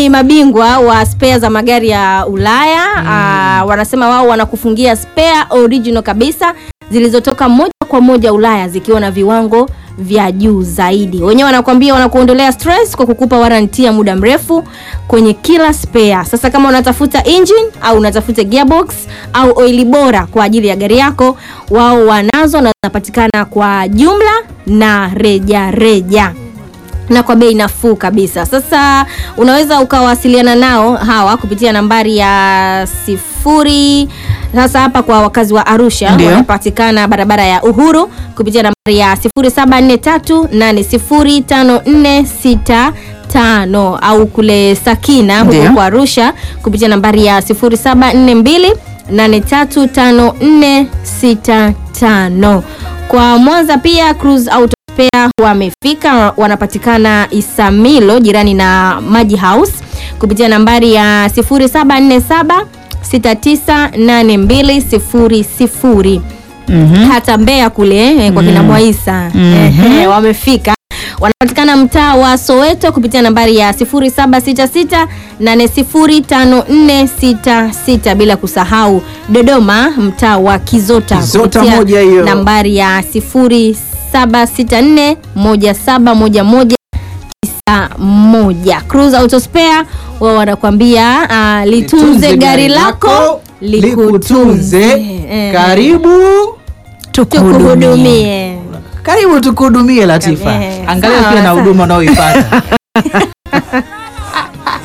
ni mabingwa wa spare za magari ya Ulaya. Ah, wanasema wao wanakufungia spare original kabisa zilizotoka moja kwa moja Ulaya zikiwa na viwango vya juu zaidi. Wenyewe wanakuambia wanakuondolea stress kwa kukupa warranty ya muda mrefu kwenye kila spare. Sasa kama unatafuta engine au unatafuta gearbox au oili bora kwa ajili ya gari yako, wao wanazo na zinapatikana kwa jumla na reja reja na kwa bei nafuu kabisa. Sasa unaweza ukawasiliana nao hawa kupitia nambari ya sifuri. Sasa hapa kwa wakazi wa Arusha Ndio. wanapatikana barabara ya Uhuru kupitia nambari ya 0743805465 au kule Sakina Ndio. huko kwa Arusha kupitia nambari ya 0742835465. Kwa Mwanza pia Cruise Auto Spare wamefika, wanapatikana Isamilo jirani na Maji House kupitia nambari ya 0747 698200 Mhm. hata Mbeya kule eh, kwa kina Mwaisa eh, wamefika wanapatikana mtaa wa Soweto kupitia nambari ya 0766805466 bila kusahau Dodoma mtaa wa Kizota, Kizota kupitia moja hiyo. nambari ya 0764171191 Cruise Auto Spare wao wanakuambia ah, litunze gari lako likutunze. Eh, Karibu tukuhudumie. karibu tukuhudumie Latifa. Eh, Angalia sawa, pia na sawa. huduma unaoipata.